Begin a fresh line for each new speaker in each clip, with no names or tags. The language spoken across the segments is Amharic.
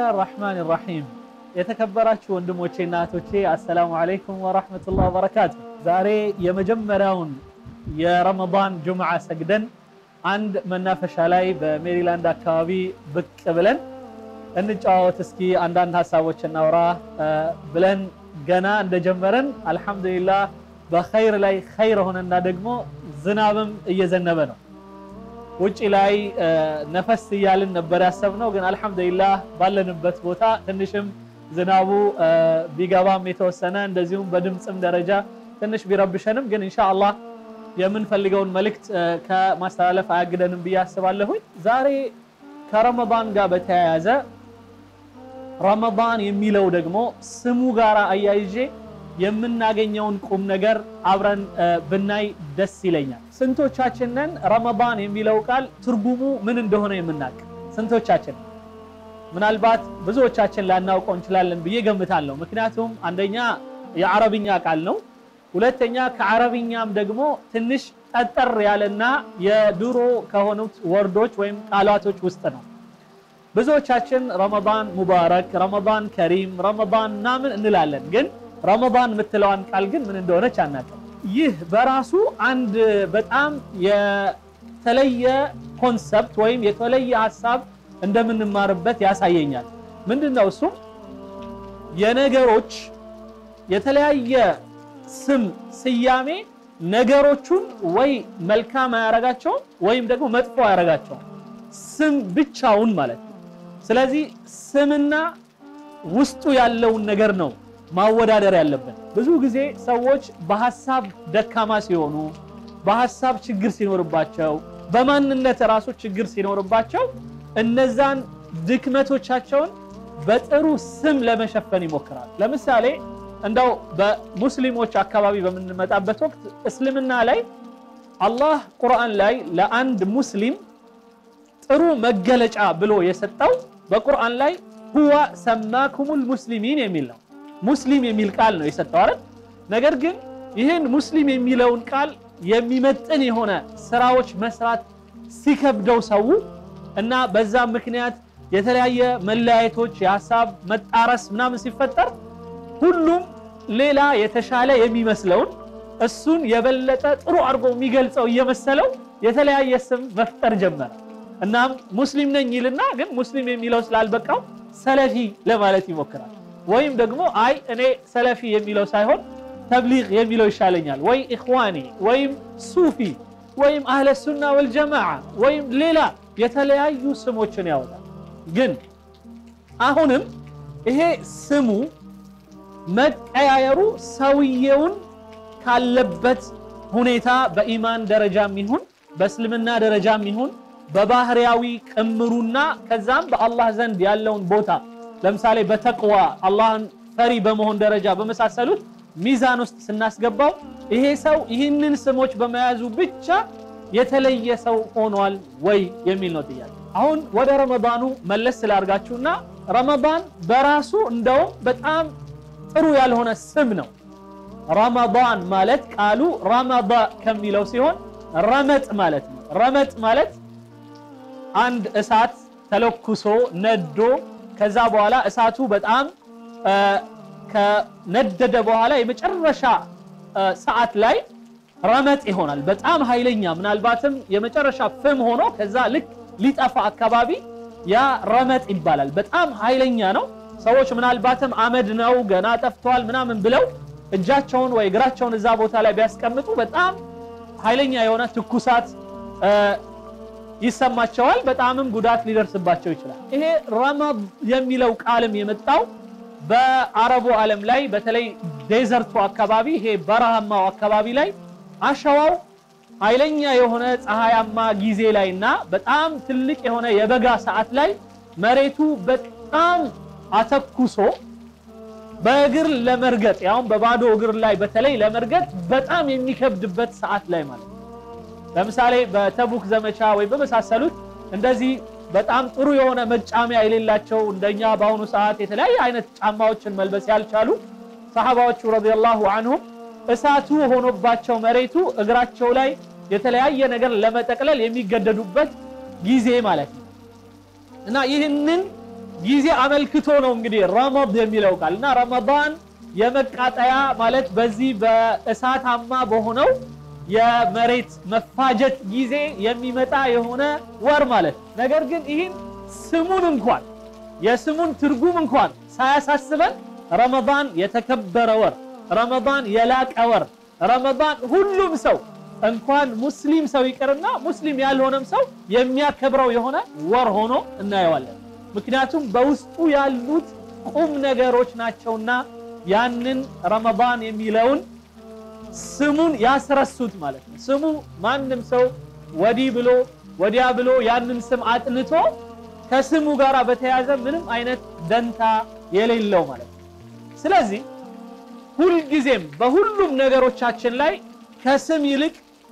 ራሕማን ራሒም የተከበራችሁ ወንድሞቼና እህቶቼ አሰላሙ አለይኩም ወራህመቱላህ ወበረካቱ። ዛሬ የመጀመሪያውን የረመዳን ጁምዓ ሰግደን አንድ መናፈሻ ላይ በሜሪላንድ አካባቢ ብቅ ብለን እንጨዋወት እስኪ አንዳንድ ሀሳቦች እናውራ ብለን ገና እንደጀመረን አልሐምዱሊላህ በኸይር ላይ ኸይር ሆነና ደግሞ ዝናብም እየዘነበ ነው። ውጭ ላይ ነፈስ እያልን ነበር ያሰብነው፣ ግን አልሐምዱሊላህ ባለንበት ቦታ ትንሽም ዝናቡ ቢገባም የተወሰነ እንደዚሁም በድምፅም ደረጃ ትንሽ ቢረብሸንም ግን ኢንሻአላህ የምንፈልገውን መልእክት ከማስተላለፍ አያግደንም ብዬ አስባለሁኝ። ዛሬ ከረመዳን ጋር በተያያዘ ረመዳን የሚለው ደግሞ ስሙ ጋር አያይዤ የምናገኘውን ቁም ነገር አብረን ብናይ ደስ ይለኛል። ስንቶቻችንን ረመዳን የሚለው ቃል ትርጉሙ ምን እንደሆነ የምናውቅ ስንቶቻችን? ምናልባት ብዙዎቻችን ላናውቀው እንችላለን ብዬ ገምታለሁ። ምክንያቱም አንደኛ የአረብኛ ቃል ነው፣ ሁለተኛ ከአረብኛም ደግሞ ትንሽ ጠጠር ያለና የድሮ ከሆኑት ወርዶች ወይም ቃላቶች ውስጥ ነው። ብዙዎቻችን ረመዳን ሙባረክ፣ ረመዳን ከሪም፣ ረመዳን ምናምን እንላለን ግን ረመዳን የምትለዋን ቃል ግን ምን እንደሆነች አናውቅም። ይህ በራሱ አንድ በጣም የተለየ ኮንሰፕት ወይም የተለየ ሀሳብ እንደምንማርበት ያሳየኛል። ምንድን ነው እሱም የነገሮች የተለያየ ስም ስያሜ ነገሮቹን ወይ መልካም አያረጋቸውም ወይም ደግሞ መጥፎ አያረጋቸውም። ስም ብቻውን ማለት ነው። ስለዚህ ስምና ውስጡ ያለውን ነገር ነው ማወዳደር ያለብን። ብዙ ጊዜ ሰዎች በሀሳብ ደካማ ሲሆኑ፣ በሀሳብ ችግር ሲኖርባቸው፣ በማንነት ራሱ ችግር ሲኖርባቸው እነዛን ድክመቶቻቸውን በጥሩ ስም ለመሸፈን ይሞክራል። ለምሳሌ እንደው በሙስሊሞች አካባቢ በምንመጣበት ወቅት እስልምና ላይ አላህ ቁርአን ላይ ለአንድ ሙስሊም ጥሩ መገለጫ ብሎ የሰጠው በቁርአን ላይ ሁዋ ሰማኩሙል ሙስሊሚን የሚል ነው። ሙስሊም የሚል ቃል ነው የሰጠው አይደል? ነገር ግን ይህን ሙስሊም የሚለውን ቃል የሚመጥን የሆነ ስራዎች መስራት ሲከብደው ሰው እና በዛም ምክንያት የተለያየ መለያየቶች፣ የሀሳብ መጣረስ ምናምን ሲፈጠር ሁሉም ሌላ የተሻለ የሚመስለውን እሱን የበለጠ ጥሩ አድርጎ የሚገልጸው እየመሰለው የተለያየ ስም መፍጠር ጀመረ። እናም ሙስሊም ነኝ ይልና ግን ሙስሊም የሚለው ስላልበቃው ሰለፊ ለማለት ይሞክራል። ወይም ደግሞ አይ እኔ ሰለፊ የሚለው ሳይሆን ተብሊግ የሚለው ይሻለኛል፣ ወይ ኢኽዋኒ ወይም ሱፊ ወይም አህለ ሱና ወልጀማዓ ወይም ሌላ የተለያዩ ስሞችን ያወጣል። ግን አሁንም ይሄ ስሙ መቀያየሩ ሰውየውን ካለበት ሁኔታ በኢማን ደረጃም ይሁን በእስልምና ደረጃም ይሁን በባህሪያዊ ቅምሩና ከዛም በአላህ ዘንድ ያለውን ቦታ ለምሳሌ በተቅዋ አላህን ፈሪ በመሆን ደረጃ በመሳሰሉት ሚዛን ውስጥ ስናስገባው ይሄ ሰው ይህንን ስሞች በመያዙ ብቻ የተለየ ሰው ሆኗል ወይ የሚል ነው ጥያቄ። አሁን ወደ ረመዳኑ መለስ ስላርጋችሁና ረመዳን በራሱ እንደውም በጣም ጥሩ ያልሆነ ስም ነው። ረመዳን ማለት ቃሉ ረመዳ ከሚለው ሲሆን ረመጥ ማለት ነው። ረመጥ ማለት አንድ እሳት ተለኩሶ ነዶ ከዛ በኋላ እሳቱ በጣም ከነደደ በኋላ የመጨረሻ ሰዓት ላይ ረመጥ ይሆናል። በጣም ኃይለኛ ምናልባትም የመጨረሻ ፍም ሆኖ ከዛ ልክ ሊጠፋ አካባቢ ያ ረመጥ ይባላል። በጣም ኃይለኛ ነው። ሰዎች ምናልባትም አመድ ነው ገና ጠፍቷል ምናምን ብለው እጃቸውን ወይ እግራቸውን እዛ ቦታ ላይ ቢያስቀምጡ በጣም ኃይለኛ የሆነ ትኩሳት ይሰማቸዋል። በጣምም ጉዳት ሊደርስባቸው ይችላል። ይሄ ረመድ የሚለው ቃልም የመጣው በአረቡ ዓለም ላይ በተለይ ዴዘርቱ አካባቢ ይሄ በረሃማው አካባቢ ላይ አሸዋው ኃይለኛ የሆነ ፀሐያማ ጊዜ ላይ እና በጣም ትልቅ የሆነ የበጋ ሰዓት ላይ መሬቱ በጣም አተኩሶ በእግር ለመርገጥ ያውም በባዶ እግር ላይ በተለይ ለመርገጥ በጣም የሚከብድበት ሰዓት ላይ ማለት ነው። ለምሳሌ በተቡክ ዘመቻ ወይም በመሳሰሉት እንደዚህ በጣም ጥሩ የሆነ መጫሚያ የሌላቸው እንደኛ በአሁኑ ሰዓት የተለያየ አይነት ጫማዎችን መልበስ ያልቻሉ ሰሐባዎቹ ረዲየላሁ አንሁም እሳቱ ሆኖባቸው መሬቱ እግራቸው ላይ የተለያየ ነገር ለመጠቅለል የሚገደዱበት ጊዜ ማለት ነው እና ይህንን ጊዜ አመልክቶ ነው እንግዲህ ረመድ የሚለው ቃል እና ረመዳን የመቃጠያ ማለት በዚህ በእሳታማ በሆነው የመሬት መፋጀት ጊዜ የሚመጣ የሆነ ወር ማለት ነገር ግን ይህን ስሙን እንኳን የስሙን ትርጉም እንኳን ሳያሳስበን ረመዳን የተከበረ ወር፣ ረመዳን የላቀ ወር፣ ረመዳን ሁሉም ሰው እንኳን ሙስሊም ሰው ይቅርና ሙስሊም ያልሆነም ሰው የሚያከብረው የሆነ ወር ሆኖ እናየዋለን። ምክንያቱም በውስጡ ያሉት ቁም ነገሮች ናቸውና ያንን ረመዳን የሚለውን ስሙን ያስረሱት ማለት ነው። ስሙ ማንም ሰው ወዲህ ብሎ ወዲያ ብሎ ያንን ስም አጥንቶ ከስሙ ጋር በተያያዘ ምንም አይነት ደንታ የሌለው ማለት ነው። ስለዚህ ሁልጊዜም በሁሉም ነገሮቻችን ላይ ከስም ይልቅ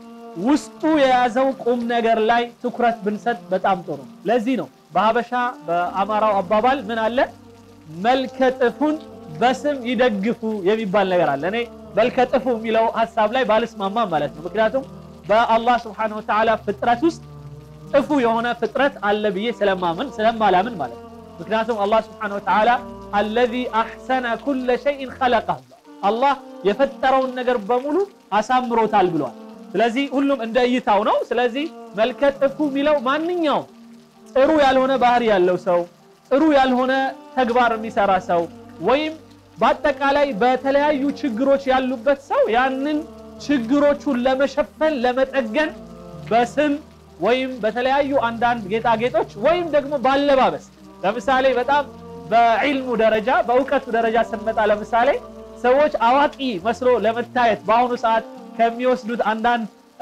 ውስጡ የያዘው ቁም ነገር ላይ ትኩረት ብንሰጥ በጣም ጥሩ። ለዚህ ነው በሀበሻ በአማራው አባባል ምን አለ መልከ ጥፉን በስም ይደግፉ የሚባል ነገር አለ። እኔ መልከ ጥፉ የሚለው ሀሳብ ላይ ባልስማማም ማለት ነው። ምክንያቱም በአላህ ስብሐነሁ ወተዓላ ፍጥረት ውስጥ ጥፉ የሆነ ፍጥረት አለ ብዬ ስለማምን ስለማላምን ማለት ነው። ምክንያቱም አላህ ስብሐነሁ ወተዓላ አለዚ አሕሰነ ኩለ ሸይን ኸለቀህ አላህ የፈጠረውን ነገር በሙሉ አሳምሮታል ብሏል። ስለዚህ ሁሉም እንደ እይታው ነው። ስለዚህ መልከ ጥፉ የሚለው ማንኛውም ጥሩ ያልሆነ ባህሪ ያለው ሰው፣ ጥሩ ያልሆነ ተግባር የሚሰራ ሰው ወይም በአጠቃላይ በተለያዩ ችግሮች ያሉበት ሰው ያንን ችግሮቹን ለመሸፈን ለመጠገን በስም ወይም በተለያዩ አንዳንድ ጌጣጌጦች ወይም ደግሞ ባለባበስ ለምሳሌ በጣም በዒልሙ ደረጃ በእውቀቱ ደረጃ ስንመጣ ለምሳሌ ሰዎች አዋቂ መስሎ ለመታየት በአሁኑ ሰዓት ከሚወስዱት አንዳንድ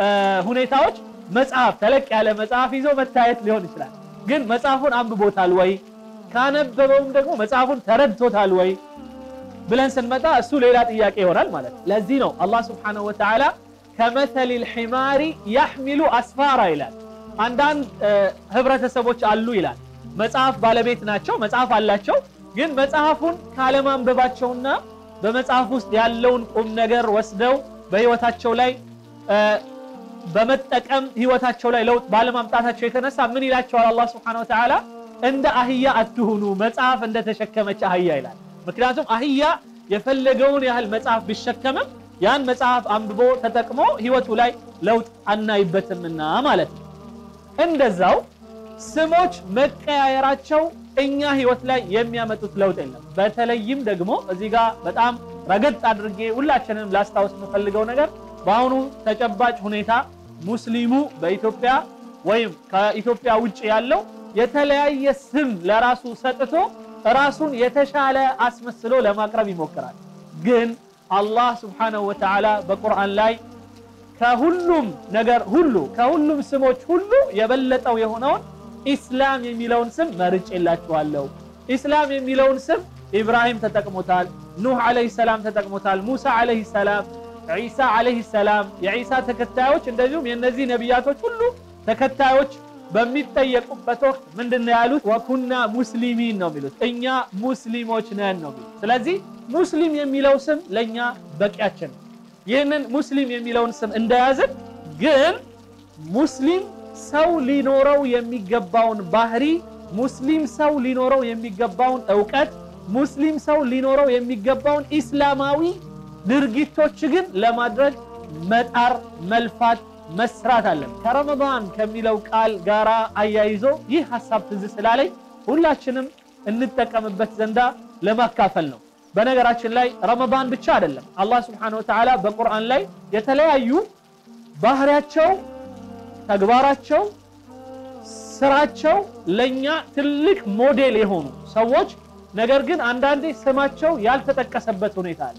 ሁኔታዎች መጽሐፍ ተለቅ ያለ መጽሐፍ ይዞ መታየት ሊሆን ይችላል። ግን መጽሐፉን አንብቦታል ወይ? ካነበበውም ደግሞ መጽሐፉን ተረድቶታል ወይ ብለን ስንመጣ እሱ ሌላ ጥያቄ ይሆናል ማለት ነው። ለዚህ ነው አላህ ስብሓነሁ ወተዓላ ከመሰሊል ሒማሪ ያሕሚሉ አስፋራ ይላል። አንዳንድ ህብረተሰቦች አሉ ይላል መጽሐፍ ባለቤት ናቸው፣ መጽሐፍ አላቸው። ግን መጽሐፉን ካለማንበባቸውና በመጽሐፍ ውስጥ ያለውን ቁም ነገር ወስደው በህይወታቸው ላይ በመጠቀም ህይወታቸው ላይ ለውጥ ባለማምጣታቸው የተነሳ ምን ይላቸዋል አላህ ስብሐነሁ ወተዓላ እንደ አህያ አትሁኑ፣ መጽሐፍ እንደተሸከመች አህያ ይላል። ምክንያቱም አህያ የፈለገውን ያህል መጽሐፍ ቢሸከምም ያን መጽሐፍ አንብቦ ተጠቅሞ ህይወቱ ላይ ለውጥ አናይበትምና ማለት ነው። እንደዛው ስሞች መቀያየራቸው እኛ ህይወት ላይ የሚያመጡት ለውጥ የለም። በተለይም ደግሞ እዚህ ጋር በጣም ረገጥ አድርጌ ሁላችንም ላስታውስ የምፈልገው ነገር በአሁኑ ተጨባጭ ሁኔታ ሙስሊሙ በኢትዮጵያ ወይም ከኢትዮጵያ ውጭ ያለው የተለያየ ስም ለራሱ ሰጥቶ ራሱን የተሻለ አስመስሎ ለማቅረብ ይሞክራል። ግን አላህ ስብሓነሁ ወተዓላ በቁርአን ላይ ከሁሉም ነገር ሁሉ ከሁሉም ስሞች ሁሉ የበለጠው የሆነውን ኢስላም የሚለውን ስም መርጬላችኋለሁ። ኢስላም የሚለውን ስም ኢብራሂም ተጠቅሞታል፣ ኑህ ዓለይሂ ሰላም ተጠቅሞታል፣ ሙሳ ዓለይሂ ሰላም፣ ዒሳ ዓለይሂ ሰላም፣ የዒሳ ተከታዮች እንደዚሁም የእነዚህ ነቢያቶች ሁሉ ተከታዮች በሚጠየቁበት ወቅት ምንድን ነው ያሉት? ወኩና ሙስሊሚን ነው የሚሉት፣ እኛ ሙስሊሞች ነን ነው የሚሉት። ስለዚህ ሙስሊም የሚለው ስም ለእኛ በቂያችን ነው። ይህንን ሙስሊም የሚለውን ስም እንደያዝን ግን ሙስሊም ሰው ሊኖረው የሚገባውን ባህሪ፣ ሙስሊም ሰው ሊኖረው የሚገባውን እውቀት፣ ሙስሊም ሰው ሊኖረው የሚገባውን ኢስላማዊ ድርጊቶች ግን ለማድረግ መጣር፣ መልፋት፣ መስራት አለን። ከረመዳን ከሚለው ቃል ጋር አያይዞ ይህ ሀሳብ ትዝ ስላለኝ ሁላችንም እንጠቀምበት ዘንዳ ለማካፈል ነው። በነገራችን ላይ ረመዳን ብቻ አይደለም። አላህ ስብሐነሁ ወተዓላ በቁርአን ላይ የተለያዩ ባህሪያቸው፣ ተግባራቸው፣ ስራቸው ለኛ ትልቅ ሞዴል የሆኑ ሰዎች ነገር ግን አንዳንዴ ስማቸው ያልተጠቀሰበት ሁኔታ አለ።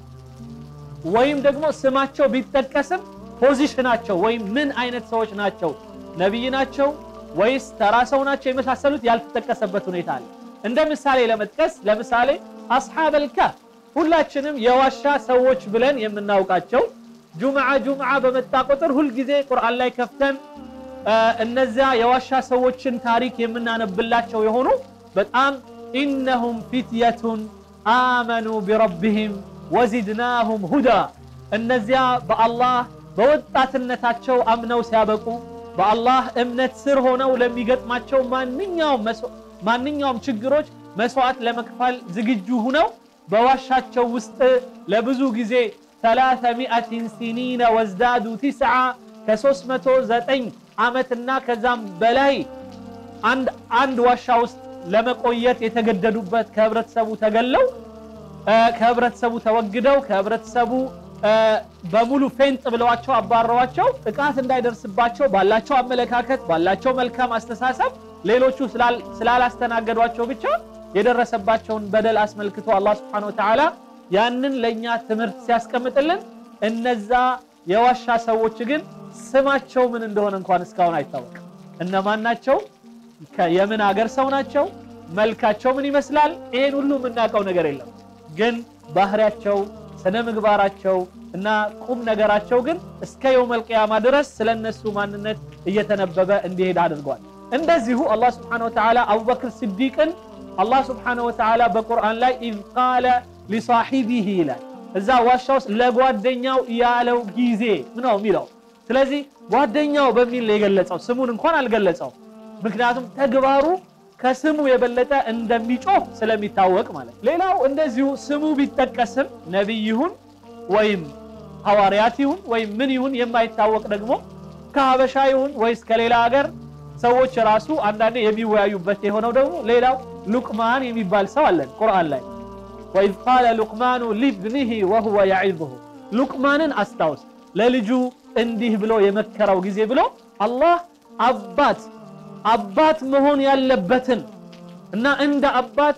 ወይም ደግሞ ስማቸው ቢጠቀስም ፖዚሽናቸው ወይም ምን አይነት ሰዎች ናቸው፣ ነቢይ ናቸው ወይስ ተራ ሰው ናቸው የመሳሰሉት ያልተጠቀሰበት ሁኔታ አለ። እንደ ምሳሌ ለመጥቀስ ለምሳሌ አስሓበል ካህፍ ሁላችንም የዋሻ ሰዎች ብለን የምናውቃቸው ጁምዓ ጁምዓ በመጣ ቁጥር ሁልጊዜ ቁርአን ላይ ከፍተን እነዚያ የዋሻ ሰዎችን ታሪክ የምናነብላቸው የሆኑ በጣም ኢነሁም ፊትየቱን አመኑ ቢረቢህም ወዚድናሁም ሁዳ እነዚያ በአላህ በወጣትነታቸው አምነው ሲያበቁ በአላህ እምነት ስር ሆነው ለሚገጥማቸው ማንኛውም ማንኛውም ችግሮች መስዋዕት ለመክፈል ዝግጁ ሁነው በዋሻቸው ውስጥ ለብዙ ጊዜ ሰላተ ሚአትን ሲኒነ ወዝዳዱ ቲስዓ ከ309 ዓመትና ከዛም በላይ አንድ ዋሻ ውስጥ ለመቆየት የተገደዱበት ከህብረተሰቡ ተገለው ከህብረተሰቡ ተወግደው ከህብረተሰቡ በሙሉ ፌንጥ ብለዋቸው አባረዋቸው ጥቃት እንዳይደርስባቸው ባላቸው አመለካከት ባላቸው መልካም አስተሳሰብ ሌሎቹ ስላላስተናገዷቸው ብቻ የደረሰባቸውን በደል አስመልክቶ አላህ ሱብሓነሁ ወተዓላ ያንን ለእኛ ትምህርት ሲያስቀምጥልን እነዛ የዋሻ ሰዎች ግን ስማቸው ምን እንደሆነ እንኳን እስካሁን አይታወቅም። እነማን ናቸው? የምን አገር ሰው ናቸው? መልካቸው ምን ይመስላል? ይሄን ሁሉ የምናውቀው ነገር የለም። ግን ባህሪያቸው፣ ስነ ምግባራቸው እና ቁም ነገራቸው ግን እስከ የውመል ቂያማ ድረስ ስለነሱ ማንነት እየተነበበ እንዲሄድ አድርጓል። እንደዚሁ አላህ ስብሓነሁ ወተዓላ አቡበክር ስዲቅን አላህ ስብሓነሁ ወተዓላ በቁርአን ላይ ኢዝ ቃለ ሊሳሒቢሂ ይላል። እዛ ዋሻ ውስጥ ለጓደኛው ያለው ጊዜ ነው የሚለው። ስለዚህ ጓደኛው በሚል ነው የገለጸው፣ ስሙን እንኳን አልገለጸው። ምክንያቱም ተግባሩ ከስሙ የበለጠ እንደሚጮህ ስለሚታወቅ ማለት። ሌላው እንደዚሁ ስሙ ቢጠቀስም ነቢይ ይሁን ወይም ሐዋርያት ይሁን ወይም ምን ይሁን የማይታወቅ ደግሞ ከሀበሻ ይሁን ወይስ ከሌላ ሀገር ሰዎች ራሱ አንዳንዴ የሚወያዩበት የሆነው ደግሞ ሌላው ሉቅማን የሚባል ሰው አለን ቁርአን ላይ ወኢዝ ቃለ ሉቅማኑ ሊብኒሂ ወሁወ የዒዙሁ ሉቅማንን አስታውስ ለልጁ እንዲህ ብሎ የመከረው ጊዜ ብሎ አላህ አባት አባት መሆን ያለበትን እና እንደ አባት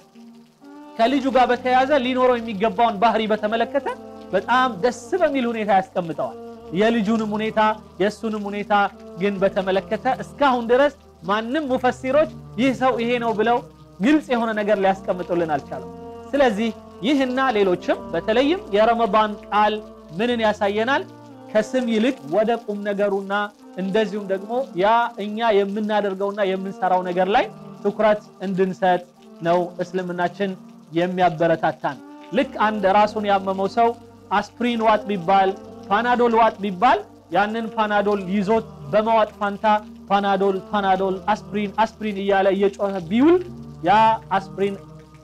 ከልጁ ጋር በተያያዘ ሊኖረው የሚገባውን ባህሪ በተመለከተ በጣም ደስ በሚል ሁኔታ ያስቀምጠዋል። የልጁንም ሁኔታ የእሱንም ሁኔታ ግን በተመለከተ እስካሁን ድረስ ማንም ሙፈሲሮች ይህ ሰው ይሄ ነው ብለው ግልጽ የሆነ ነገር ሊያስቀምጡልን አልቻለም። ስለዚህ ይህና ሌሎችም በተለይም የረመዳን ቃል ምንን ያሳየናል? ከስም ይልቅ ወደ ቁም ነገሩና እንደዚሁም ደግሞ ያ እኛ የምናደርገውና የምንሰራው ነገር ላይ ትኩረት እንድንሰጥ ነው እስልምናችን የሚያበረታታን። ልክ አንድ ራሱን ያመመው ሰው አስፕሪን ዋጥ ቢባል ፓናዶል ዋጥ ቢባል ያንን ፓናዶል ይዞት በመዋጥ ፋንታ ፓናዶል ፓናዶል አስፕሪን አስፕሪን እያለ እየጮኸ ቢውል ያ አስፕሪን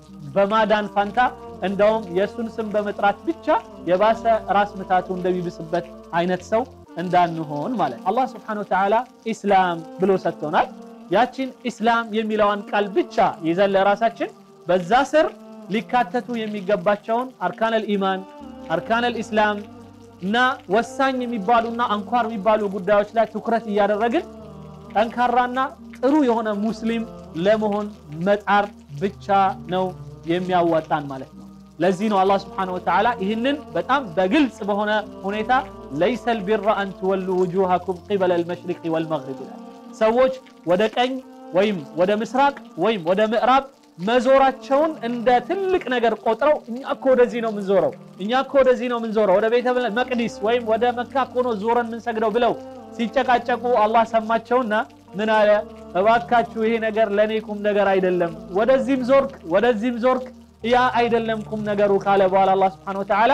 በማዳን ፋንታ እንደውም የእሱን ስም በመጥራት ብቻ የባሰ ራስ ምታቱ እንደሚብስበት አይነት ሰው እንዳንሆን ማለት አላህ ስብሓነሁ ወተዓላ ኢስላም ብሎ ሰጥቶናል። ያችን ኢስላም የሚለዋን ቃል ብቻ ይዘን ለራሳችን በዛ ስር ሊካተቱ የሚገባቸውን አርካነል ኢማን አርካነል ኢስላም እና ወሳኝ የሚባሉና አንኳር የሚባሉ ጉዳዮች ላይ ትኩረት እያደረግን ጠንካራና ጥሩ የሆነ ሙስሊም ለመሆን መጣር ብቻ ነው የሚያዋጣን ማለት ነው። ለዚህ ነው አላህ ስብሓነሁ ወተዓላ ይህንን በጣም በግልጽ በሆነ ሁኔታ ለይሰል ቢራ አን ትወሉ ውጁሃኩም ቂበለ ልመሽሪቅ ወልመግሪብ ይላል። ሰዎች ወደ ቀኝ ወይም ወደ ምስራቅ ወይም ወደ ምዕራብ መዞራቸውን እንደ ትልቅ ነገር ቆጥረው እኛ እኮ ወደዚህ ነው የምንዞረው፣ እኛ እኮ ወደዚህ ነው የምንዞረው፣ ወደ ቤተ መቅዲስ ወይም ወደ መካ እኮ ነው ዞረን የምንሰግደው ብለው ሲጨቃጨቁ አላህ ሰማቸውና ምን አለ? እባካችሁ ይሄ ነገር ለእኔ ቁም ነገር አይደለም፣ ወደዚህም ዞርክ ወደዚህም ዞርክ ያ አይደለም ቁም ነገሩ ካለ በኋላ አላህ ስብሓነሁ ወተዓላ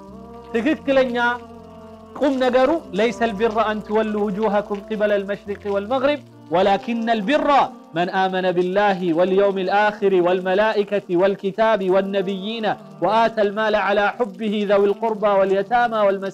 ትክክለኛ ቁም ነገሩ ለይሰ ልቢራ አን ትወሉ ውጁሃኩም ቂበለ ልመሽሪቅ ወልመግሪብ ወላኪነ ልቢራ መን አመነ ቢላሂ ወልየውም ልአኪር ወልመላኢከቲ ወልኪታቢ ወነቢይነ ወአተ ልማለ ዓላ ሑብህ ዘዊ ልቁርባ ወልየታማ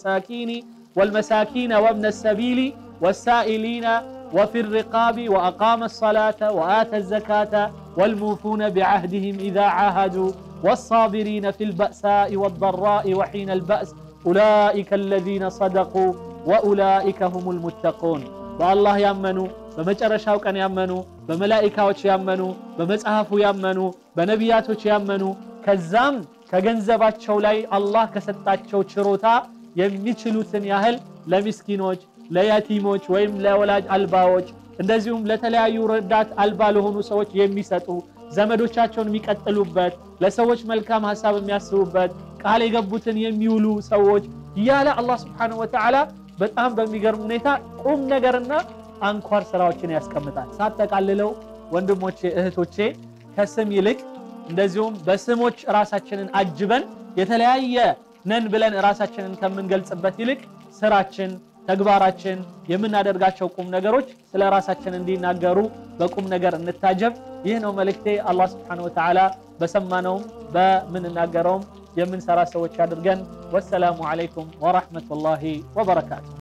ወልመሳኪነ ወብነ ሰቢሊ ወሳኢሊነ وفي الرقاب وأقام الصلاة وآتى الزكاة والموفون بعهدهم إذا عاهدوا والصابرين في البأساء والضراء وحين البأس أولئك الذين صدقوا وأولئك هم المتقون بالله يأمنوا በመጨረሻው ቀን ያመኑ በመላኢካዎች ያመኑ በመጽሐፉ ያመኑ በነቢያቶች ያመኑ ከዛም ከገንዘባቸው ላይ አላህ ከሰጣቸው ችሮታ የሚችሉትን ያህል ለሚስኪኖች ለየቲሞች ወይም ለወላጅ አልባዎች እንደዚሁም ለተለያዩ ረዳት አልባ ለሆኑ ሰዎች የሚሰጡ ዘመዶቻቸውን የሚቀጥሉበት ለሰዎች መልካም ሀሳብ የሚያስቡበት ቃል የገቡትን የሚውሉ ሰዎች እያለ አላህ ስብሓነሁ ወተዓላ በጣም በሚገርም ሁኔታ ቁም ነገርና አንኳር ስራዎችን ያስቀምጣል። ሳጠቃልለው ወንድሞቼ እህቶቼ፣ ከስም ይልቅ እንደዚሁም በስሞች ራሳችንን አጅበን የተለያየ ነን ብለን ራሳችንን ከምንገልጽበት ይልቅ ስራችን ተግባራችን፣ የምናደርጋቸው ቁም ነገሮች ስለ ራሳችን እንዲናገሩ በቁም ነገር እንታጀብ። ይህ ነው መልእክቴ። አላህ ስብሓነሁ ወተዓላ በሰማነውም በምንናገረውም የምንሰራ ሰዎች አድርገን። ወሰላሙ ዓለይኩም ወረሕመቱላሂ ወበረካቱ።